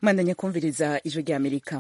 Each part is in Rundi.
mwandanya kumviriza ijwi rya amerika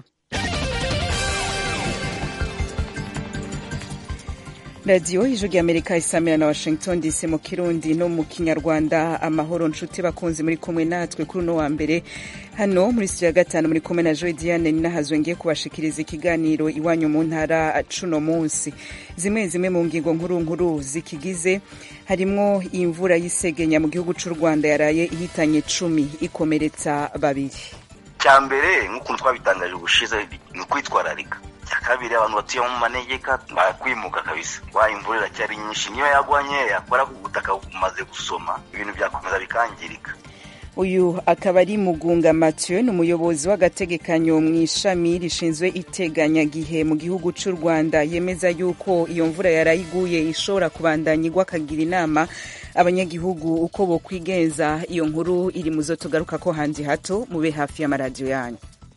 radiyo ijwi rya amerika isamira na washington dc mu kirundi no mu kinyarwanda amahoro nshuti bakunzi muri kumwe natwe kuri uno wa mbere hano muri studio ya gatanu muri kumwe na joy diane ninahazwe ngiye kubashikiriza ikiganiro iwanyu mu ntara cuno munsi zimwe zimwe mu ngingo nkuru nkuru zikigize harimwo imvura y'isegenya mu gihugu c'u rwanda yaraye ihitanye cumi ikomeretsa babiri cya mbere nk'ukuntu twabitangaje ubushize ni ukwitwararika icya kabiri abantu batuye mu manegeka bakwimuka kabisa wa imvura iracyari nyinshi niyo yagwa nkeya kubera ko ubutaka bumaze gusoma ibintu byakomeza bikangirika uyu akaba ari mugunga mathieu ni umuyobozi w'agategekanyo mu ishami rishinzwe iteganyagihe mu gihugu cy'u rwanda yemeza yuko iyo mvura yarayiguye ishobora kubandanya igwa akagira inama abanyagihugu uko bokwigenza iyo nkuru iri mu zo tugaruka ko hanze hato mube hafi y'amaradiyo yanyu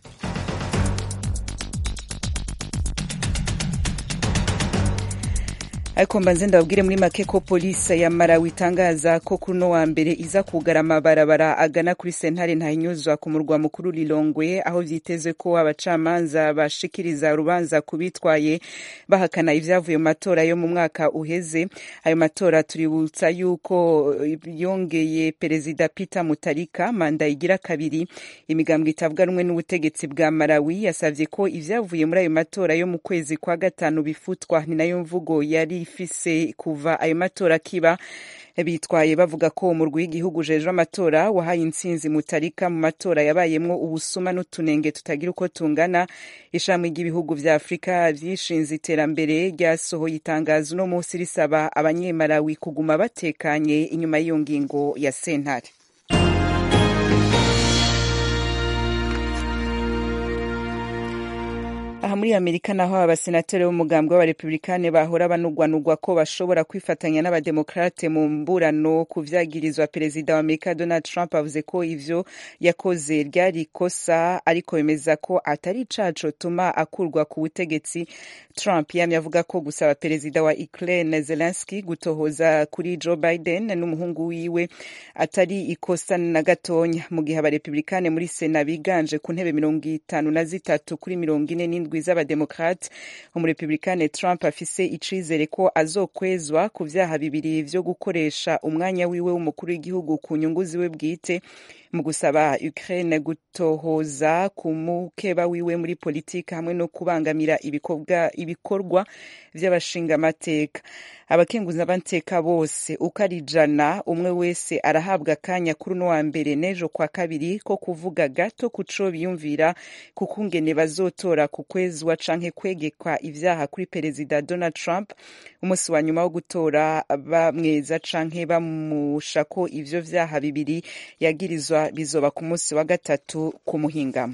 ariko mbanze ndababwire muri make ko polisi ya Malawi itangaza ko kuri uno wa mbere iza kugara amabarabara agana kuri sentare ntahinyuzwa ku murwa mukuru Lilongwe aho vyitezwe ko abacamanza bashikiriza urubanza kubitwaye bahakana ivyavuye mu matora yo mu mwaka uheze ayo matora tuributsa yuko yongeye perezida Peter Mutarika manda igira kabiri imigambwe itavuga rumwe n'ubutegetsi bwa Malawi yasavye ko ivyavuye muri ayo matora yo mu kwezi kwa gatanu bifutwa ni nayo mvugo yari ifise kuva ayo matora kiba bitwaye bavuga ko umurwi w'igihugu ujejwe amatora wahaye intsinzi mutarika mu matora yabayemwo ubusuma n'utunenge tutagira uko tungana ishami ry'ibihugu vya afurika vyishinze iterambere ryasohoye itangazo uno munsi risaba abanyemarawi kuguma batekanye inyuma y'iyo ngingo ya sentare aha muri amerika naho abasenateri b'umugambwe w'abarepublikane bahora banugwanugwa ko bashobora kwifatanya n'abademokrate mu mburano ku vyagirizwa perezida wa amerika donald trump avuze ko ivyo yakoze ryari ikosa ariko bemeza ko atari icaco tuma akurwa ku butegetsi trump yamye avuga ko gusaba perezida wa ukraine zelensky gutohoza kuri joe biden n'umuhungu wiwe atari ikosa na gatonya mu gihe abarepublikane muri sena biganje ku ntebe mirongo itanu na zitatu kuri mirongo ine n'indwi z'abademokrate umurepublikane trump afise icizere ko azokwezwa ku vyaha bibiri vyo gukoresha umwanya wiwe w'umukuru w'igihugu ku nyungu ziwe bwite mu gusaba Ukraine gutohoza ku mukeba wiwe muri politiki hamwe no kubangamira ibikorwa vy'abashingamateka abakenguzamateka bose uko ari ijana umwe wese arahabwa akanya kuri uno wa mbere n'ejo kwa kabiri ko kuvuga gato ku co biyumvira ku kungene bazotora ku kwezwa canke kwegekwa ivyaha kuri perezida Donald Trump umunsi wa nyuma wo gutora bamweza canke bamusha ko ivyo vyaha bibiri yagirizwa bizoba ku munsi wa gatatu ku muhingamo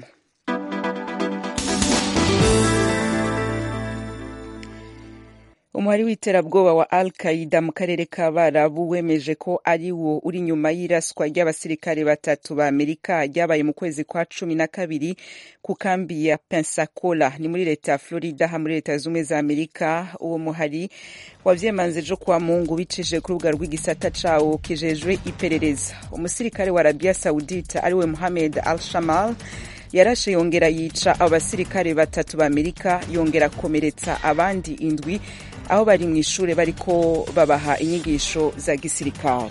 umuhari w'iterabwoba wa al qaida mu karere k'abarabu wemeje ko ari wo uri nyuma y'iraswa ry'abasirikare batatu ba amerika ryabaye mu kwezi kwa cumi na kabiri ku kambi ya pensacola ni muri leta ya florida ha muri leta z'ubumwe za amerika uwo muhari wavyemanze ejo kuwa mungu bicishije ku rubuga rw'igisata cawo kijejwe iperereza umusirikare wa arabia saudite ariwe mohamed al shamal yarashe yongera yica abo basirikare batatu ba amerika yongera akomeretsa abandi indwi aho bari mu ishuri bariko babaha inyigisho za gisirikare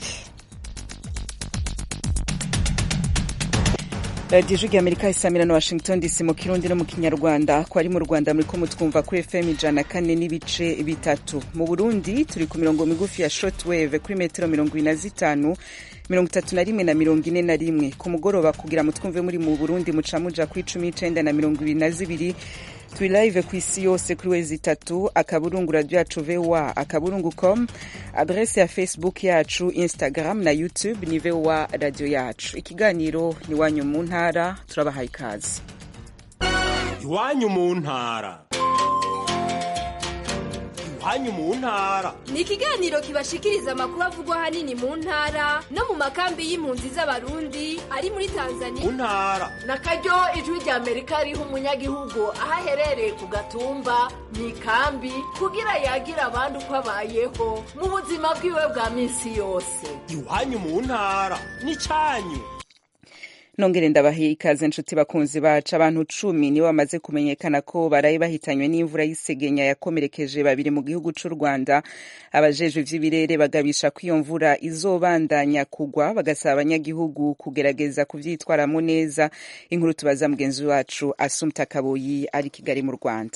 radiyo ijwi amerika isamira na washington dc mu kirundi no mu kinyarwanda ko ari mu rwanda muriko mutwumva kuri fm ijana kane n'ibice bitatu mu burundi turi ku mirongo migufi ya shortwave kuri metero mirongo ibiri na zitanu mirongo itatu na rimwe na mirongo ine na rimwe ku mugoroba kugira mutwumve muri mu burundi muca muja kuri cumi n'icenda na mirongo ibiri na zibiri turi live ku isi yose kuri wezi itatu akaburungu radio yacu voa akaburungu com adrese ya facebook yacu instagram na youtube ni voa radio yacu ikiganiro ni wanyu mu ntara turabahaye ikaze iwanyu mu ntara iwanyu mu ntara ni ikiganiro kibashikiriza amakuru avugwa ahanini mu ntara no mu makambi y'impunzi z'abarundi ari muri tanzania mu ntara na karyo ijwi rya amerika riha umunyagihugu aho aherereye ku gatumba mu ikambi kugira yagira abandi uko abayeho mu buzima bwiwe bwa minsi yose iwanyu mu ntara ni cyanyu nongere ndabahe ikaze nshuti bakunzi bacu abantu cumi nibo bamaze kumenyekana ko baraye bahitanywe n'imvura y'isegenya yakomerekeje babiri mu gihugu c'u rwanda abajejwe ivy'ibirere bagabisha ko iyo mvura izobandanya kugwa bagasaba abanyagihugu kugerageza kuvyitwaramwo neza inkuru tubaza mugenzi wacu asumta kaboyi ari kigali mu rwanda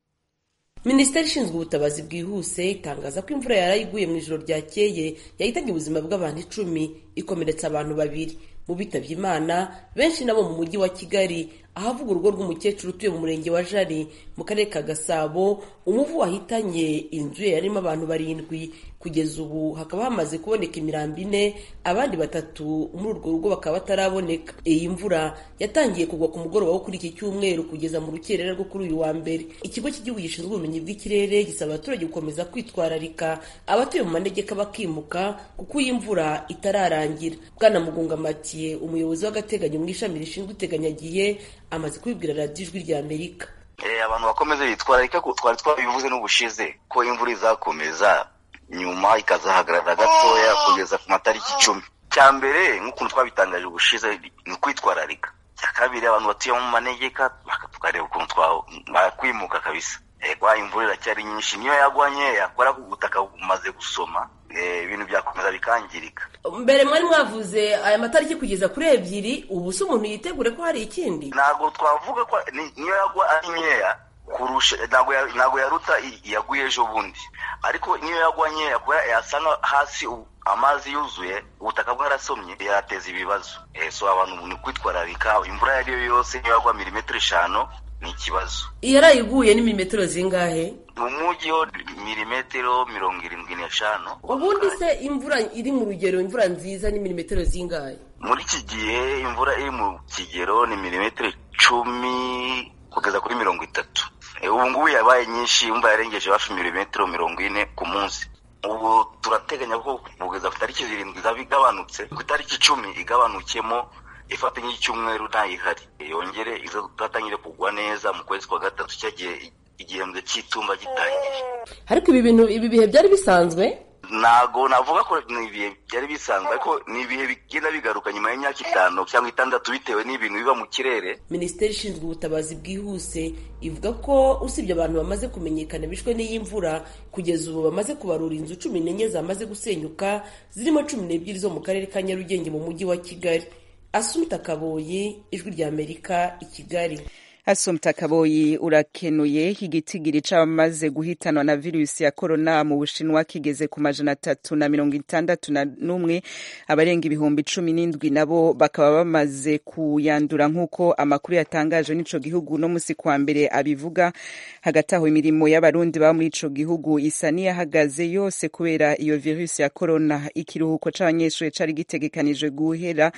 minisiteri ishinzwe ubutabazi bwihuse itangaza ko imvura yaraye iguye mu ijoro ryakeye yahitanye ubuzima bw'abantu icumi ikomeretsa abantu babiri mu bitabye imana benshi nabo mu mujyi wa kigali ahavuga urugo rw'umukecuru utuye mu murenge wa jari mu karere ka gasabo umuvu wahitanye inzu ye yarimo abantu barindwi kugeza ubu hakaba hamaze kuboneka imirambi ine abandi batatu muri urwo rugo bakaba bataraboneka iyi mvura yatangiye kugwa ku mugoroba wo kuri iki cyumweru kugeza mu rukerera rwo kuri uyu wa mbere ikigo cy'igihugu gishinzwe ubumenyi bw'ikirere gisaba abaturage gukomeza kwitwararika abatuye mu manegeka bakimuka kuko iyi mvura itararangira bwana mugunga matiye umuyobozi w'agateganyo mu ishami rishinzwe iteganyagihe amaze kubibwira radiyo ijwi rya amerika abantu bakomeze bitwararika ko twari twabivuze n'ubushize ko imvura izakomeza nyuma ikazahagarara gatoya kugeza ku matariki icumi cya mbere nk'ukuntu twabitangaje ubushize ni ukwitwararika cya kabiri abantu batuye mu manegeka tukareba ukuntu bakwimuka kabisa kwa imvura iracyari nyinshi niyo yagwa nkeya kubera ko ubutaka bumaze gusoma ibintu byakomeza bikangirika mbere mwari mwavuze aya matariki kugeza kuri ebyiri ubu se umuntu yitegure ko hari ikindi ntabwo twavuga ko niyo yagwa ari nkeya kurusha ntabwo yaruta yaguye ejo bundi ariko niyo yagwa nkeya kubera yasanga hasi amazi yuzuye ubutaka bwarasomye yateza ibibazo so abantu ni kwitwararika imvura iyo ari yo yose niyo yagwa milimetero eshanu ni ikibazo yarayiguye ni milimetero zingahe mu mujyi ho milimetero mirongo irindwi n'eshanu ubundi se imvura iri mu rugero imvura nziza ni milimetero zingahe muri iki gihe imvura iri mu kigero ni milimetero icumi kugeza kuri mirongo itatu ubu ngubu yabaye nyinshi imvura yarengeje hafi milimetero mirongo ine ku munsi ubu turateganya ko kugeza ku itariki zirindwi izaba igabanutse ku itariki icumi igabanukemo ifata nk'icyumweru ntayihari yongere izatangire kugwa neza mu kwezi kwa gatatu cyagiye igihembwe cy'itumba gitangiye ariko ibi bintu ibi bihe byari bisanzwe ntago navuga ko ni ibihe byari bisanzwe ariko ni ibihe bigenda bigaruka nyuma y'imyaka itanu cyangwa itandatu bitewe n'ibintu biba mu kirere minisiteri ishinzwe ubutabazi bwihuse ivuga ko usibye abantu bamaze kumenyekana bishwe n'iyi mvura kugeza ubu bamaze kubarura inzu cumi n'enye zamaze gusenyuka zirimo cumi n'ebyiri zo mu karere ka nyarugenge mu mujyi wa kigali asumita kaboyi ijwi rya amerika i kigali asumta kaboyi urakenuye igitigiri c'abamaze guhitanwa na virusi ya korona mu bushinwa kigeze ku majana atatu na mirongo itandatu na n'umwe abarenga ibihumbi cumi n'indwi nabo bakaba bamaze kuyandura nk'uko amakuru yatangaje n'ico gihugu no musi kwa mbere abivuga hagati aho imirimo y'abarundi baba muri ico gihugu isa n'iyahagaze yose kubera iyo virusi ya korona ikiruhuko c'abanyeshuri cari gitegekanijwe guhera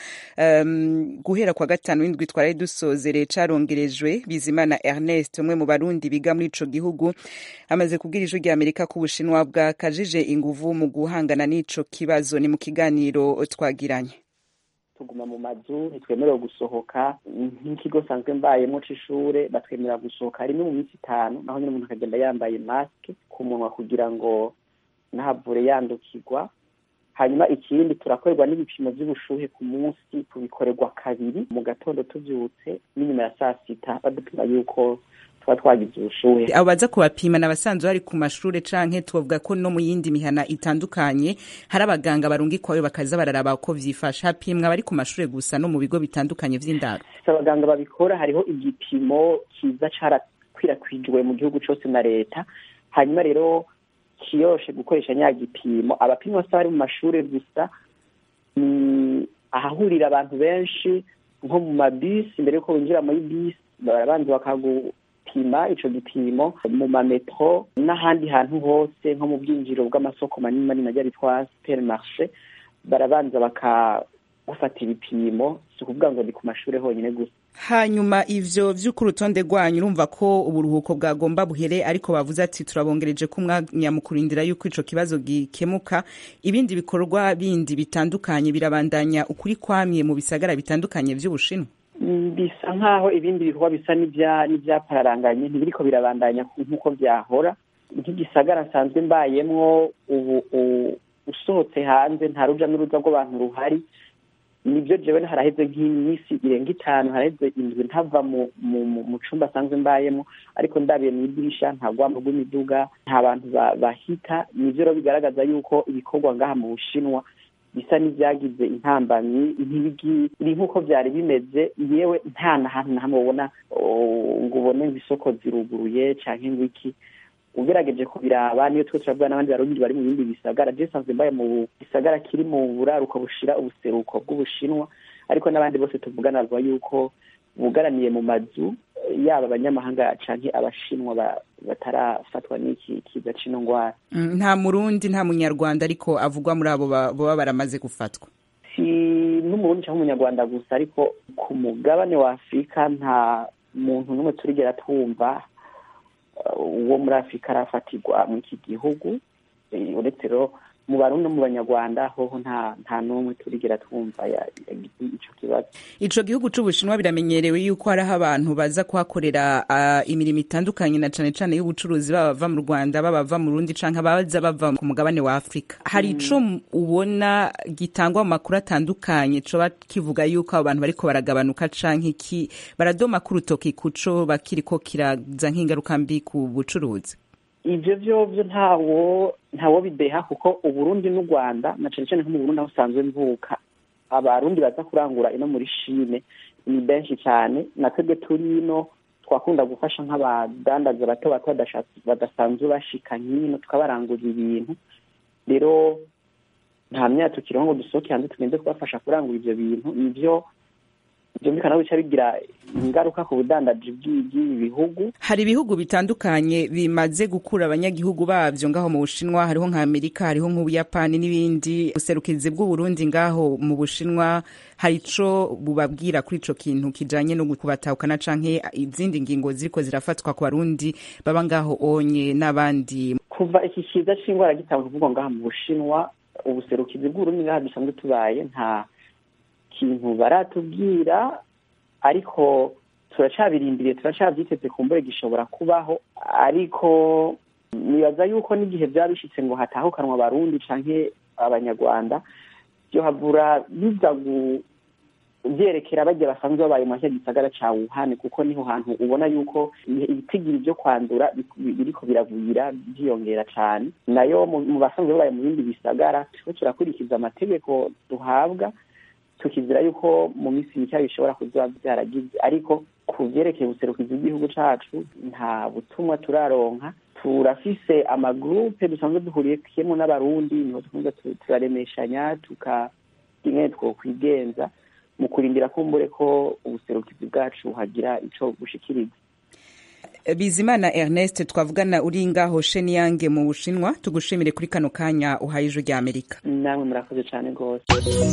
um, guhera kwa gatanu w'indwi twari dusozere carongerejwe bizimana ernest umwe mu barundi biga muri ico gihugu amaze kubwira ijwi rya amerika ko ubushinwa bwakajije inguvu mu guhangana n'ico kibazo ni mu kiganiro twagiranye tuguma mu mazu ntitwemerewe gusohoka nk'ikigo sanzwe mbayemo c'ishure batwemerera gusohoka rimwe mu minsi itanu naho nyine umuntu akagenda yambaye masike ku munwa kugira ngo ntahavure yandukirwa hanyuma ikindi turakorerwa n'ibipimo by'ubushuhe ku munsi tubikorerwa kabiri mu gatondo tubyutse n'inyuma ya saa sita badupima yuko tuba twagize ubushuhe abo baza kubapima ni abasanzwe bari ku mashure canke tubavuga ko no mu yindi mihana itandukanye hari abaganga barungikwayo bakaza bararaba ko vyifashe hapimwa abari ku mashure gusa no mu bigo bitandukanye vy'indaro abaganga babikora hariho igipimo kiza carakwirakwijwe mu gihugu cose na leta hanyuma rero kiyoshe gukoresha nya gipimo abapimwa se bari mu mashure gusa ni ahahurira abantu benshi nko mu mabisi mbere yuko winjira muri bisi barabanza bakagupima ico gipimo mu mametro n'ahandi hantu hose nko mu bwinjiro bw'amasoko manini manini ajya bitwa supermarché barabanza bakagufata ibipimo si ukuvuga ngo ni ku mashure honyine gusa hanyuma ivyo vy'uko urutonde rwanyu urumva ko uburuhuko bwagomba buhere ariko bavuze ati turabongereje ko umwanya mu kurindira yuko ico kibazo gikemuka ibindi bikorwa bindi bitandukanye birabandanya ukuri kwamye mu bisagara bitandukanye vy'ubushinwa bisa nk'aho ibindi bikorwa bisa n'ivyapararanganye ntibiriko birabandanya nk'uko vyahora nk'igisagara nsanzwe mbayemwo ubu usohotse hanze nta ruja n'uruza rw'abantu ruhari nibyo jewe haraheze nk'iminsi irenga itanu haraheze indwi ntava mu mu mu cumba asanzwe mbayemo ariko ndabiye mu idirisha nta rwamo rw'imiduga nta bantu bahita nivyo rero bigaragaza yuko ibikorwa ngaha mu bushinwa bisa n'ibyagize intambamyi ntibiri nk'uko byari bimeze yewe nta na hantu na hamwe ubona ngo ubone ngo isoko ziruguruye canke ngo iki ugerageje kubiraba niyo twe turabwira n'abandi barundi bari mu bindi bisagara je sanzwe mbaye mu gisagara kiri mu buraruko bushira ubuseruko bw'ubushinwa ariko n'abandi bose tuvugana bavuga yuko bugaraniye mu mazu yaba abanyamahanga canke abashinwa batarafatwa n'iki kiza c'ino ngwara nta murundi nta munyarwanda ariko avugwa muri abo baba baramaze gufatwa si n'umurundi canke umunyarwanda gusa ariko ku mugabane wa afurika nta muntu n'umwe turigera twumva uwo muri afurika arafatirwa mu iki gihugu uretse rero mu barundi no mu banyarwanda hoho nta nta n'umwe turigera twumva ico kibazo ico gihugu c'ubushinwa biramenyerewe yuko hariho abantu baza kuhakorera uh, imirimo itandukanye na cane cane y'ubucuruzi baba bava mu rwanda baba bava mu rundi canke abaza bava ku mugabane wa afurika hari ico ubona gitangwa mu makuru atandukanye coba kivuga yuko abo bantu bariko baragabanuka canke iki baradoma k'urutoki kuco bakiriko kiraza nk'ingaruka mbi ku bucuruzi ivyo vyovyo ntawo ntawo bideha kuko uburundi n'u rwanda na cane cane nko mu burundi aho usanzwe mvuka abarundi baza kurangura ino muri shine ni benshi cyane na twebwe turi ino twakunda gufasha nk'abadandaza bato bato badasanzwe bashika nk'ino tukabarangurira ibintu rero nta myaka tukiriho ngo dusohoke hanze tugende kubafasha kurangura ivyo bintu nivyo byumvikana bica bigira ingaruka ku budandaji bw'ibi bihugu hari ibihugu bitandukanye bimaze gukura abanyagihugu babyo ngaho mu bushinwa hariho nka amerika hariho nk'ubuyapani n'ibindi ubuserukizi bw'uburundi ngaho mu bushinwa hari ico bubabwira kuri ico kintu kijanye no kubatahukana canke izindi ngingo ziriko zirafatwa ku barundi baba ngaho onye n'abandi kuva iki kiza c'ingwara gitanga kuvugwa ngaha mu bushinwa ubuserukizi bw'uburundi ngaha dusanzwe tubaye nta kintu baratubwira ariko turacabirindiriye turacabyiteze ku mbure gishobora kubaho ariko nibaza yuko n'igihe byaba bishitse ngo hatahukanwa abarundi canke abanyarwanda byo havura biza byerekera bagiye basanzwe babaye mu gisagara ca wuhane kuko niho hantu ubona yuko ibitigiri byo kwandura biriko biravuyira byiyongera cane nayo mu basanzwe babaye mu bindi bisagara turiko turakurikiza amategeko duhabwa tukizira yuko mu minsi mike bishobora kuba byaragize ariko ku byerekeye ubuserukizi bw'igihugu cacu nta butumwa turaronka turafise amagurupe dusanzwe duhuriyemo n'abarundi niho dukunze turaremeshanya tukarimwe twokwigenza mu kurindira kumbure ko ubuserukizi bwacu hagira ico bushikiriza bizimana ernest twavugana uri ngaho sheniyange mu bushinwa tugushimire kuri kano kanya uhaye ijwi rya amerika namwe murakoze cyane rwose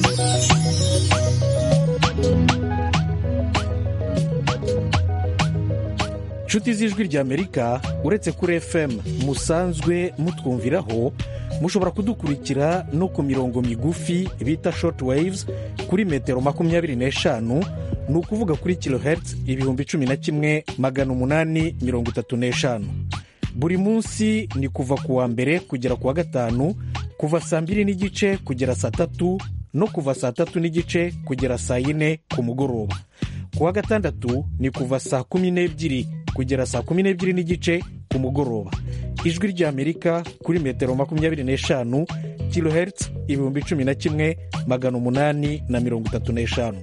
inshuti z'ijwi rya amerika uretse kuri fm musanzwe mutwumviraho mushobora kudukurikira no ku mirongo migufi bita short waves kuri metero makumyabiri n'eshanu ni ukuvuga kuri kilohertz ibihumbi cumi na kimwe magana umunani mirongo itatu n'eshanu buri munsi ni kuva ku wa mbere kugera ku wa gatanu kuva saa mbiri n'igice kugera saa tatu no kuva saa tatu n'igice kugera saa yine ku mugoroba ku wa gatandatu ni kuva saa kumi n'ebyiri kugera saa kumi n'ebyiri n'igice ku mugoroba ijwi ry'amerika kuri metero makumyabiri n'eshanu kilohertz ibihumbi cumi na kimwe magana umunani na mirongo itatu n'eshanu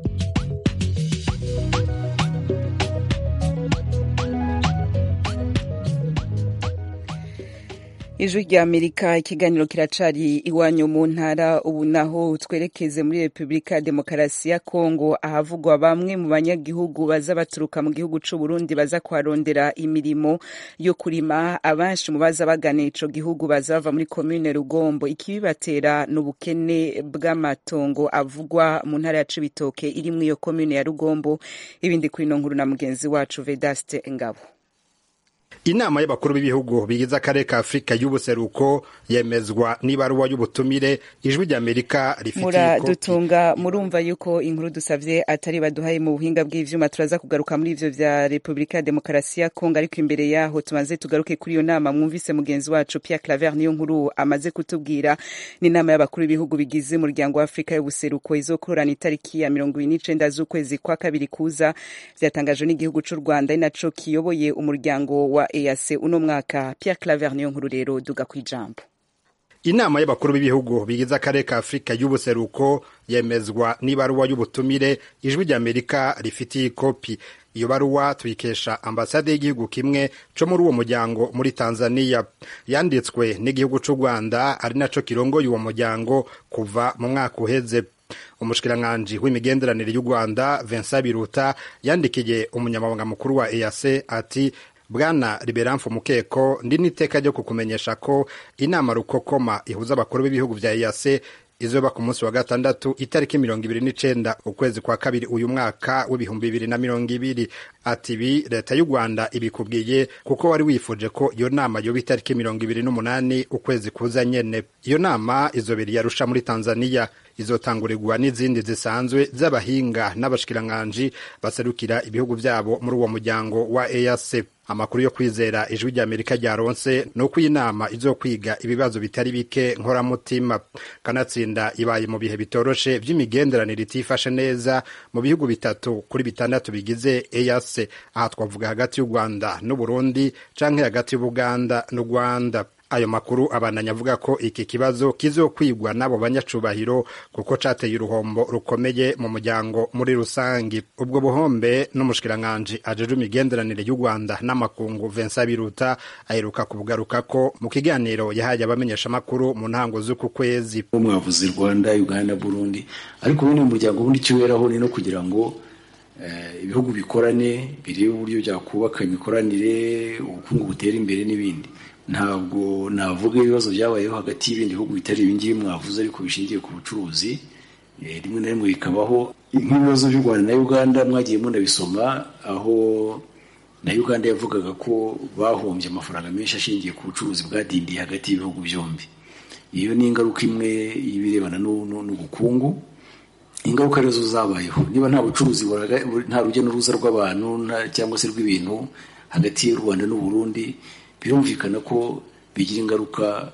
ijwi rya amerika ikiganiro kiracari iwanyu mu ntara ubu naho twerekeze muri repubulika ya demokarasi ya kongo ahavugwa bamwe mu banyagihugu baza baturuka mu gihugu c'u burundi baza kuharondera imirimo yo kurima abenshi mu baza bagana ico gihugu baza bava muri komine rugombo ikibibatera ni ubukene bw'amatongo avugwa mu ntara ya cibitoke iri muri iyo komine ya rugombo ibindi kuri ino nkuru na mugenzi wacu vedaste ngabo inama y'abakuru b'ibihugu bigize akarere ka afurika y'ubuseruko yemezwa n'ibaruwa y'ubutumire ijwi ry'amerika rifitiye muradutunga murumva yuko inkuru dusavye atari baduhaye mu buhinga bw'ivyuma turaza kugaruka muri ivyo vya repubulika ya demokarasi ya kongo ariko imbere yaho tumaze tugaruke kuri iyo nama mwumvise mugenzi wacu pierre claver niyo nkuru amaze kutubwira n'inama y'abakuru b'ibihugu bigize umuryango wa afurika y'ubuseruko izokorana itariki ya mirongo ibiri n'icenda z'ukwezi kwa kabiri kuza vyatangajwe n'igihugu c'u rwanda ari naco kiyoboye umuryango wa EAC uno mwaka Pierre Claver niyo nkuru rero duga kwijambo inama y'abakuru b'ibihugu bigize akarere ka afurika y'ubuseruko yemezwa n'ibaruwa y'ubutumire ijwi ry'amerika rifitiye ikopi iyo baruwa tuyikesha ambasade y'igihugu kimwe co muri uwo muryango muri tanzania yanditswe n'igihugu c'u rwanda ari naco kirongoye uwo muryango kuva mu mwaka uheze umushikiranganji w'imigenderanire y'u rwanda vincent biruta yandikiye umunyamabanga mukuru wa eac ati bwana liberamfu mukeko ndi n'iteka ryo kukumenyesha ko inama rukokoma ihuza abakuru b'ibihugu vya eac izoba ku munsi wa gatandatu itariki mirongo ibiri n'icenda ukwezi kwa kabiri uyu mwaka w'ibihumbi bibiri na mirongo ibiri ati ibi leta y'u rwanda ibikubwiye kuko wari wifuje ko iyo nama yoba itariki mirongo ibiri n'umunani ukwezi kuza nyene iyo nama izobera iyarusha muri tanzaniya izotangurirwa n'izindi zisanzwe z'abahinga n'abashikiranganji baserukira ibihugu vyabo muri uwo muryango wa EAC amakuru yo kwizera ijwi ry'amerika ryaronse ni uko iyi nama izokwiga ibibazo bitari bike nkoramutima kanatsinda ibaye mu bihe bitoroshe vy'imigenderanire itifashe neza mu bihugu bitatu kuri bitandatu bigize EAC aha twavuga hagati y'u rwanda n'uburundi canke hagati y'ubuganda n'u rwanda ayo makuru abananya avuga ko iki kibazo kizokwigwa n'abo banyacubahiro kuko cateye uruhombo rukomeye mu muryango muri rusangi ubwo buhombe n'umushikiranganji ajejwe imigenderanire y'u rwanda n'amakungu vincent biruta aheruka kubugarukako mu kiganiro yahaye abamenyeshamakuru mu ntango z'uku kwezi mwavuze rwanda uganda burundi ariko ubundi mu muryango ubundi icyo weraho ni no kugira ngo ibihugu bikorane birebe uburyo byakubaka imikoranire ubukungu butera imbere n'ibindi ntabwo navuga ibibazo byabayeho hagati y'ibindi bihugu bitari ibingibi mwavuze ariko bishingiye ku bucuruzi rimwe na rimwe bikabaho nk'ibibazo by'u rwanda na uganda mwagiye munabisoma aho na uganda yavugaga ko bahombye amafaranga menshi ashingiye ku bucuruzi bwadindiye hagati y'ibihugu byombi iyo ni ingaruka imwe y'ibirebana n'ubukungu ingaruka arizo zabayeho niba nta bucuruzi nta rujya n'uruza rw'abantu cyangwa se rw'ibintu hagati y'u rwanda n'uburundi birumvikana ko bigira ingaruka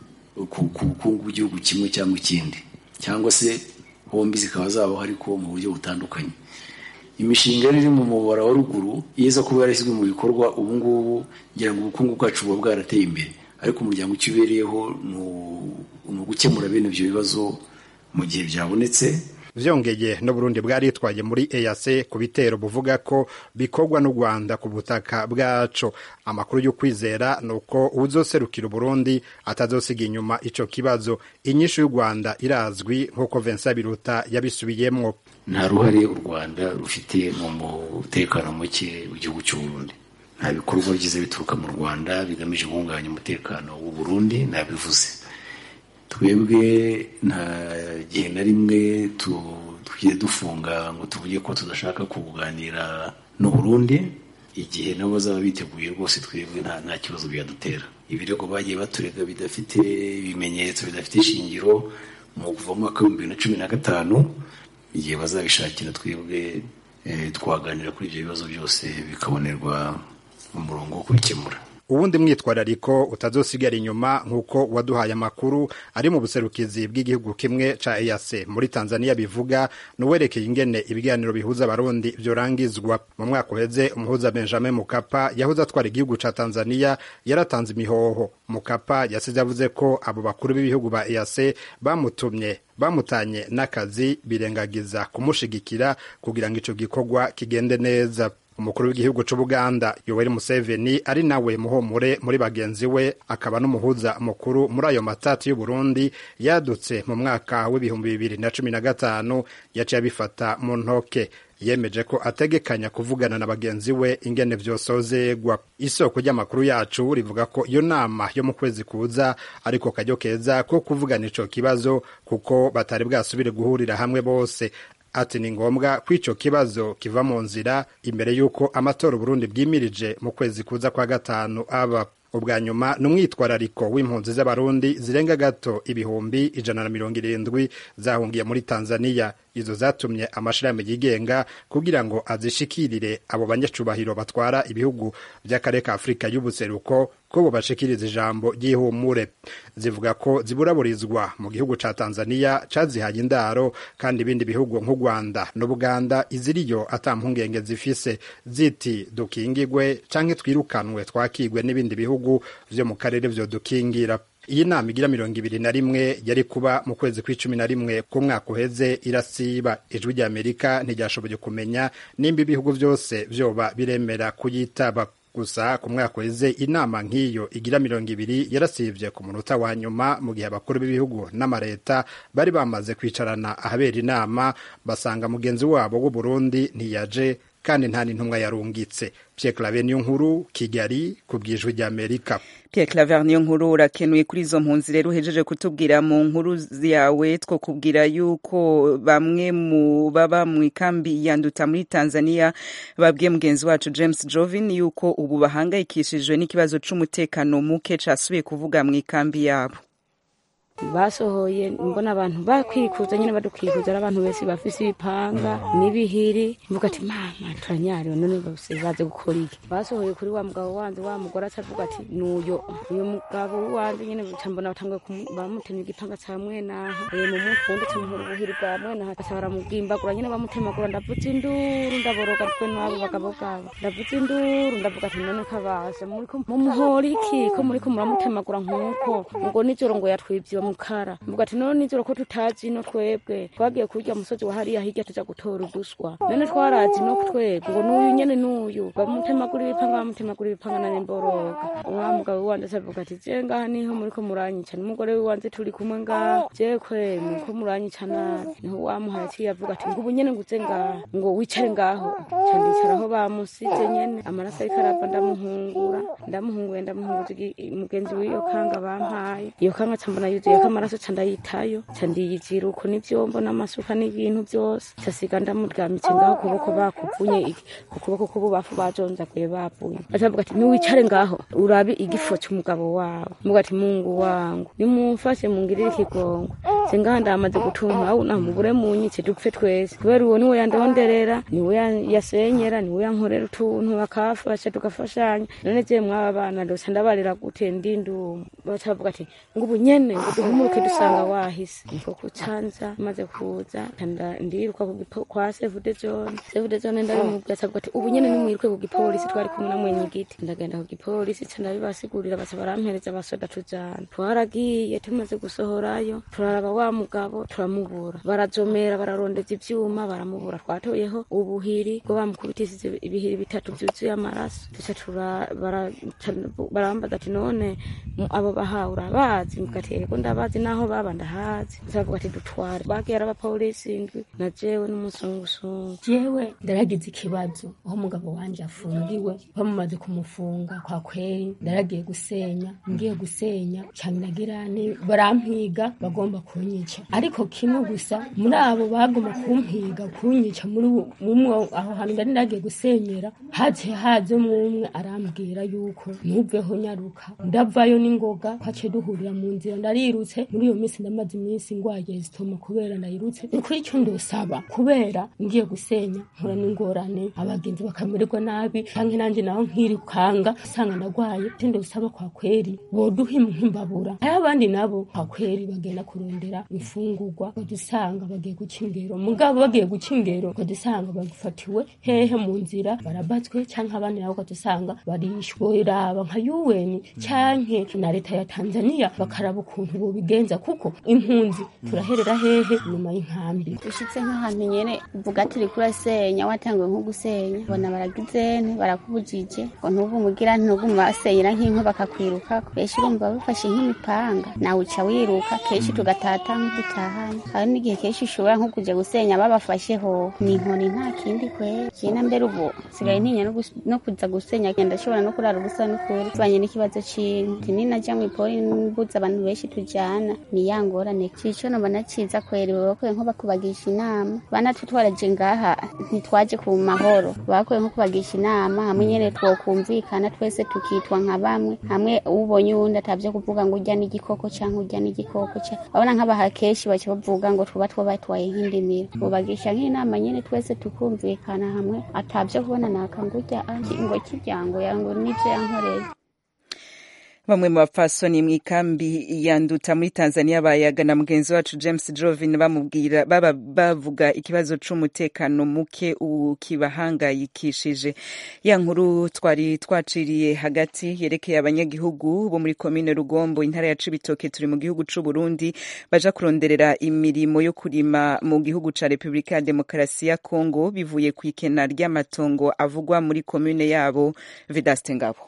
ku bukungu bw'igihugu kimwe cyangwa ikindi cyangwa se bombi zikaba zabaho ariko mu buryo butandukanye imishinga iri mu mubara wa ruguru iza kuba yarashyizwe mu bikorwa ubu ngubu ngira ngo ubukungu bwacu buba bwarateye imbere ariko umuryango icyo ubereyeho ni ugukemura bene ibyo bibazo mu gihe byabonetse vyongeye n'uburundi bwaritwaye muri EAC ku bitero buvuga ko bikorwa n'u Rwanda ku butaka bwaco amakuru yo kwizera nuko uzoserukira Burundi atazosiga inyuma ico kibazo inyishu y'u Rwanda irazwi nk'uko Vincent Biruta yabisubiyemwo nta ruhare u Rwanda rufite mu mutekano muke w'igihugu cy'u Burundi nta bikorwa byiza bituruka mu Rwanda bigamije guhungabanya umutekano w'u Burundi nabivuze twebwe nta gihe na rimwe tugiye dufunga ngo tuvuge ko tudashaka kuganira n'u Burundi igihe nabo bazaba biteguye rwose twebwe nta kibazo byadutera ibirego bagiye baturega bidafite ibimenyetso bidafite ishingiro mu kuva mu mwaka w'ibihumbi bibiri na cumi na gatanu igihe bazabishakira twebwe twaganira kuri ibyo bibazo byose bikabonerwa umurongo wo kubikemura uwundi mwitwarariko utazosigara inyuma nk'uko waduhaye amakuru ari mu buserukizi bw'igihugu kimwe ca EAC muri Tanzania bivuga nuwerekeye ingene ibiganiro bihuza abarundi vyorangizwa mu mwaka uheze umuhuza Benjamin Mukapa yahuza atwara igihugu ca Tanzania yaratanze imihoho Mukapa yasize avuze ko abo bakuru b'ibihugu ba EAC bamutumye bamutanye n'akazi birengagiza kumushigikira kugira ngo ico gikorwa kigende neza umukuru w'igihugu c'ubuganda yoweri museveni ari nawe muhumure muri bagenzi we akaba n'umuhuza mukuru muri ayo matati y'uburundi yadutse mu mwaka w'ibihumbi bibiri na cumi na gatanu yaciye abifata mu ntoke yemeje ko ategekanya kuvugana na bagenzi we ingene vyosozegwa isoko ry'amakuru yacu rivuga ko iyo nama yo mu kwezi kuza ariko karyo keza ko kuvugana ico kibazo kuko batari bwasubire guhurira hamwe bose ati ni ngombwa ko ico kibazo kiva mu nzira imbere y'uko amatora uburundi bwimirije mu kwezi kuza kwa gatanu aba ubwa nyuma ni umwitwarariko w'impunzi z'abarundi zirenga gato ibihumbi ijana na mirongo irindwi zahungiye muri tanzaniya izo zatumye amashirahamwe yigenga kugira ngo azishikirire abo banyacubahiro batwara ibihugu by'akarere ka afurika y'ubuseruko ko bobashikiriza ijambo ry'ihumure zivuga ko ziburaburizwa mu gihugu ca tanzaniya cazihaye indaro kandi ibindi bihugu nk'u rwanda n'ubuganda iziriyo ata mpungenge zifise ziti dukingigwe canke twirukanwe twakigwe n'ibindi bihugu vyo mu karere vyodukingira iyi nama igira mirongo ibiri na rimwe yari kuba mu kwezi kw'icumi na rimwe k'umwaka uheze irasiba ijwi rya amerika ntiryashoboye kumenya nimba ibihugu vyose vyoba biremera kuyitaba gusa ku mwaka uheze inama nk'iyo igira mirongo ibiri yarasivye ku munota wa nyuma mu gihe abakuru b'ibihugu n'amareta bari bamaze kwicarana ahabera inama basanga mugenzi wabo w'uburundi ntiyaje kandi nta n'intumwa yarungitse Pierre Claver niyo nkuru Kigali ku bwijwi rya Amerika Pierre Claver niyo nkuru urakenuye kuri izo mpunzi rero uhejeje kutubwira mu nkuru yawe two kubwira yuko bamwe mu baba mu ikambi yanduta muri Tanzania babwiye mugenzi wacu James Jovin yuko ubu bahangayikishijwe n'ikibazo c'umutekano muke casubiye kuvuga mu ikambi yabo basohoye mbona abantu bakwikuza nyine badukikuza ari abantu bese bafise ibipanga n'ibihiri mvuga ati mama turanyariwe none bose baze gukora iki basohoye kuri wa mugabo wanje wa mugore acavuga ati nuyo uyu mugabo wanje nyine ca mbona batanguye bamutemye igipanga ca mwenaha e mu mutwe undi camuhura ubuhiri bwa mwenaha baca baramugimbagura nyine bamutemagura ndavuza induru ndaboroga twe n'abo bagabo bwabo ndavuza induru ndavuga ati none kabasha muriko mumuhora iki ko muriko muramutemagura nk'uko ngo nijoro ngo yatwivye mukara mvuga ati none nijoro ko tutazi no twebwe twagiye kurya musozi wa hariya hirya tuja gutora uduswa none twarazi no twebwe ngo n'uyu nyene n'uyu bamutemagura ibipanga bamutemagura ibipanga nane mboroga wa mugabo wanje acavuga ati je ngaha niho muriko muranyica n'umugore wiwanje turi kumwe ngaha je kwe muriko muranyica nabi niho wamuhaye aciye avuga ati ngo ubu nyene nguze ngaha ngo wicare ngaho ca ndicaraho bamusize nyene amaraso ariko arava ndamuhungura ndamuhunguye ndamuhunguza mugenzi w'iyo kanga bampaye iyo kanga ca mbona yuzuye ko amaraso ca ndayitayo ca ndiyizira uko n'ivyombo n'amasuka n'ibintu vyose casiga ndamuryamitse ngaho kuboko bakuvunye ku kuboko k'ububafu bajonjaguye bavuye acavuga ati niwicare ngaho urabe igifo c'umugabo wawe mvuga ati mungu wangu nimumfashe mungirire ikigongo se ngaha ndamaze gutunka awu namubure munyice dupfe twese kubera uwo niwe yandonderera niwe yasenyera niwe yankorera utuntu bakafasha tugafashanya none je mwaba bana ndoca ndabarira gute ndindumu bacavuga ati ngo ubu nyene ngo duhumuruke dusanga wahise niko kucanza maze kuza ndiruka kwa sevude zone sevude zone ndabimubwira acavuga ati ubu nyene nimwiruke ku gipolisi twari kumwe na mwenyigiti ndagenda ku gipolisi ca ndabibasigurira baca barampereza abasoda tujana twaragiye tumaze gusohorayo turaraba wa mugabo turamubura barazomera bararondeza ivyuma baramubura twatoyeho ubuhiri bwo bamukubitishije ibihiri bitatu vyuzuye amaraso tuca barambaza ati none abo bahawe urabazi mvuga ati yego ndabazi naho baba ndahazi bavuga ati dutware bagiye ari abapolisi indwi na jewe n'umusungusungu jewe ndaragize ikibazo aho umugabo wanje afungiwe bamumaze kumufunga kwa kweri ndaragiye gusenya ngiye gusenya cyane nagirane barampiga bagomba kunyica ariko kimwe gusa muri abo bagomba kumpiga kunyica muri umwe aho hantu ndari ndagiye gusenyera haje haje umwe arambwira yuko ntuveho nyaruka ndavayo n'ingoga twaciye duhurira mu nzira ndarirutse muri iyo minsi ndamaze iminsi ngwaye zitoma kubera ndayirutse ni kuri icyo ndosaba kubera ngiye gusenya nkura n'ingorane abagenzi bakamererwa nabi canke nanje naho nkirukanga usanga ndagwaye icyo ndosaba kwa kweri boduha nk'imbabura aho abandi nabo kwa kweri bagenda kurondera imfungurwa badusanga bagiye guca ingero mugabo bagiye guca ingero badusanga bagufatiwe hehe mu nzira barabatswe canke abandi nabo badusanga barishwe raba nka yuweni canke na leta ya Tanzania bakaraba ukuntu bobigenza kuko impunzi turaherera hehe nyuma y'inkambi ushitse nk'ahantu nyene uvuga ati uriko urasenya watanguye nko gusenya bona baragizene barakubujije ngo ntubu mugira ntugume basenyera nk'inko bakakwirukako kenshi urumva bifashe nk'imipanga nawe uca wiruka kenshi tugatata nk'udutahana hari n'igihe kenshi ushobora nko kuja gusenya babafasheho ni inkoni nta kindi kwera jena mbere ubu sigaye ntinya no kuza gusenya ndashobora no kurara ubusa n'ukuri bivanye n'ikibazo c'inti ninaja mw'ipori mbuza abantu benshi tujana bijana ni ya ngorane cico nobona ciza kweri bakwiye nko bakubagisha inama banatu twaraje ngaha ntitwaje ku mahoro bakwiye nko kubagisha inama hamwe nyene twokumvikana twese tukitwa nka bamwe hamwe ubonye uwundi atavyo kuvuga ngo urya n'igikoko canke urya n'igikoko ca babona nk'abaha kenshi baca bavuga ngo tuba twabatwaye nk'indimiro bubagisha nk'inama nyene twese tukumvikana hamwe atavyo kubona naka ngo urya ngo kiryango yango nivyo yankoreye bamwe mu bapfasoni mu ikambi yanduta muri tanzania bayaga na mugenzi wacu james jovin bamubwira baba bavuga ikibazo c'umutekano muke ukibahangayikishije ya nkuru twari twaciriye hagati yerekeye abanyagihugu bo muri komine rugombo intara ya cibitoke turi mu gihugu c'uburundi baja kuronderera imirimo yo kurima mu gihugu ca repubulika ya demokarasi ya kongo bivuye kw'ikena ry'amatongo avugwa muri komine yabo vedaste ngabo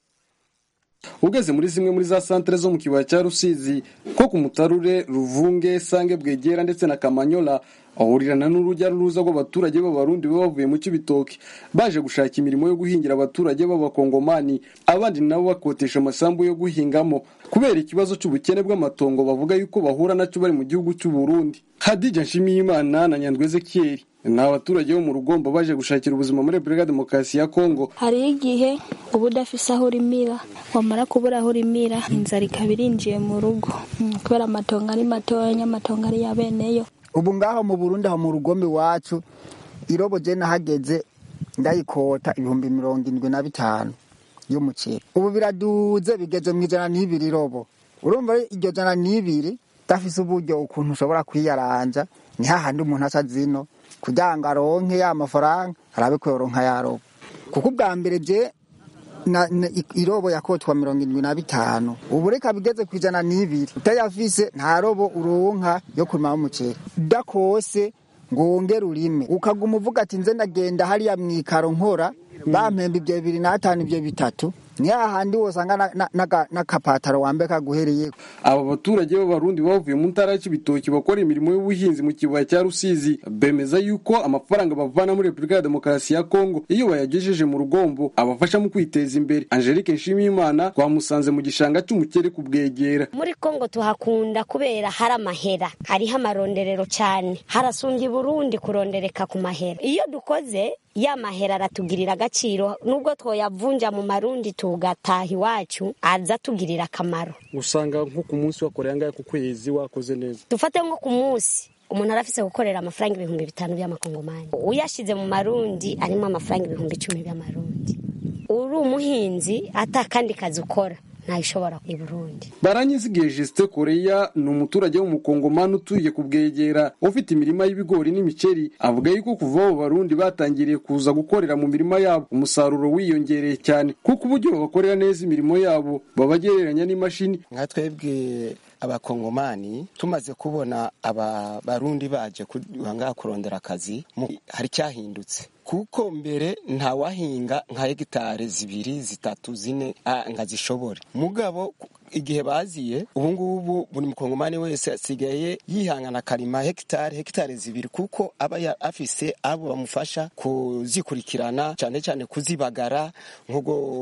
ugeze muri zimwe muri za santere zo mu kibaya cya rusizi nko ku mutarure ruvunge sange bwegera ndetse na kamanyola ahurirana n'urujya n'uruza rw'abaturage b'abarundi baba bavuye mu cy'ibitoki baje gushaka imirimo yo guhingira abaturage b'abakongomani abandi nabo bakotesha amasambu yo guhingamo kubera ikibazo cy'ubukene bw'amatongo bavuga yuko bahura nacyo bari mu gihugu cy'u Burundi hadija nshimiyimana na nyandwi ezekiyeli ni abaturage bo mu rugombo baje gushakira ubuzima muri repubulika demokarasi ya kongo hari igihe uba udafise aho urimira wamara kubura aho urimira inzara ikaba irinjiye mu rugo kubera amatongo ari matoya amatongo ari ya beneyo ubu ngaho mu burundi aho mu rugombe iwacu irobo je nahageze ndayikota ibihumbi mirongo indwi na bitanu y'umuceri ubu biraduze bigeze mu ijana n'ibiri irobo urumva iryo jana n'ibiri udafise uburyo ukuntu ushobora kwiyaranja ni hahandi umuntu aca zino kugira ngo aronke ya mafaranga arabe ko yoronka yarobo kuko ubwa mbere je na, na, irobo yakotwa mirongo indwi na bitanu ubu reka bigeze ku ijana n'ibiri utayafise nta robo uronka yo kurimamo umuceri udakose ngo wongere urime ukaguma uvuga ati nze ndagenda hariya mwikaro nkora bampemba ibyo bibiri n'atanu ibyo bitatu ni hahandi wosanga n'akapataro wambaye kaguhereye aba baturage b'abarundi bavuye mu ntara y'ibitoki bakora imirimo y'ubuhinzi mu kibaya cya rusizi bemeza yuko amafaranga bavana muri repubulika ya demokarasi ya kongo iyo bayagejeje mu rugombo abafasha mu kwiteza imbere angelique nshimiyimana twamusanze mu gishanga cy'umukere kubwegera muri kongo tuhakunda kubera hari amahera hariho amaronderero cyane harasumbye burundi kurondereka ku mahera iyo dukoze ya mahera aratugirira agaciro nubwo twoyavunja mu marundi tugataha iwacu aza tugirira akamaro usanga nko ku munsi wakoreye angahe ku kwezi wakoze neza dufate nko ku munsi umuntu arafise gukorera amafaranga ibihumbi bitanu by'amakongomani uyashize mu marundi arimo amafaranga ibihumbi icumi by'amarundi uri umuhinzi ata kandi kazi ukora ntayishobora i burundi baranyizigiye jisite koreya ni umuturage w'umukongomani utuye ku bwegera ufite imirima y'ibigori n'imiceri avuga yuko kuva abo barundi batangiriye kuza gukorera mu mirima yabo umusaruro wiyongereye cyane kuko uburyo babakorera neza imirimo yabo babagereranya n'imashini nka twebwe abakongomani tumaze kubona aba barundi baje ngaha kurondera akazi hari cyahindutse kuko mbere ntawahinga nka hegitari zibiri zitatu zine ngo azishobore mugabo igihe baziye ubu ngubu buri mukongomani wese asigaye yihangana akarima hegitari hegitari zibiri kuko aba afise abo bamufasha kuzikurikirana cyane cyane kuzibagara nko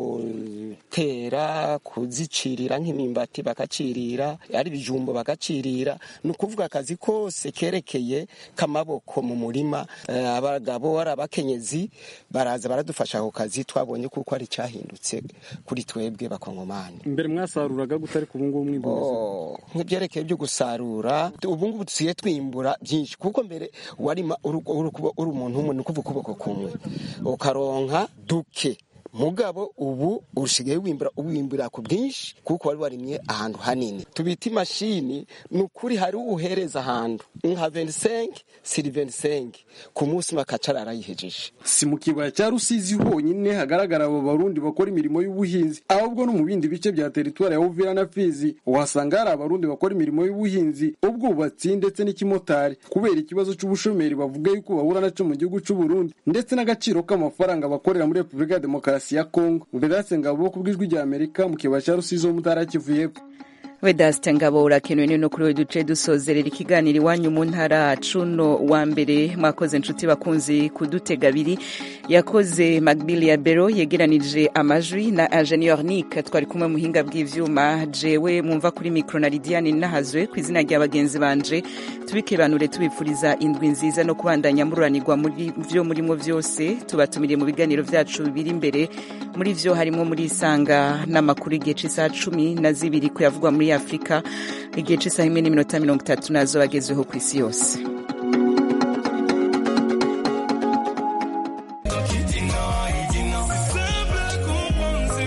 gutera kuzicirira nk'imyumbati bakacirira ari ibijumbo bagacirira ni ukuvuga akazi kose kerekeye k'amaboko mu murima abagabo ari abakenyezi baraza baradufasha ako kazi twabonye kuko ari cyahindutse kuri twebwe bakongomani mbere mwasaruraga gute ariko ubu ngubu mwimbuza nk'ibyerekeye byo gusarura ubu ngubu dusigaye twimbura byinshi kuko mbere warima uri umuntu umwe ni ukuvuga ukuboko kumwe ukaronka duke mugabo ubu usigaye wimbura uwimbura ku bwinshi kuko wari warimye ahantu hanini tubita imashini ni ukuri hari uhereza ahantu nka 25 siri 25 ku munsi makacara arayihejeje si mu kibaya cya rusizi honyine hagaragara abo barundi bakora imirimo y'ubuhinzi ahubwo no mu bindi bice bya teritwari ya uvira na fizi uhasanga hari abarundi bakora imirimo y'ubuhinzi ubwubatsi ndetse n'ikimotari kubera ikibazo cy'ubushomeri bavuga yuko bahura nacyo mu gihugu cy'u Burundi ndetse n'agaciro k'amafaranga bakorera muri repubulika ya demokarasi ya kongo vedatse ngabo ku bw'ijwi rya amerika mu kibaya cya rusizi ho mu ntara ya kivu y'epfo Vedaste Ngabo urakenewe no kuri we duce dusozerera ikiganiro iwanyu mu ntara cuno wa mbere mwakoze inshuti bakunzi kudutega abiri yakoze Magbili ya Bero yegeranije amajwi na Ingenieur Nick twari kumwe muhinga bw'ivyuma jewe mwumva kuri micro na Lidiane nahazwe ku izina rya bagenzi banje tubikebanure tubipfuriza indwi nziza no kubandanya mururanirwa muri vyo murimo vyose tubatumiriye mu biganiro vyacu biri imbere muri vyo harimo muri isanga n'amakuru igihe c'isaha cumi na zibiri kuyavugwa muri afurika igihe c'isaha imwe n'iminota mirongo itatu nazo bagezweho ku isi yose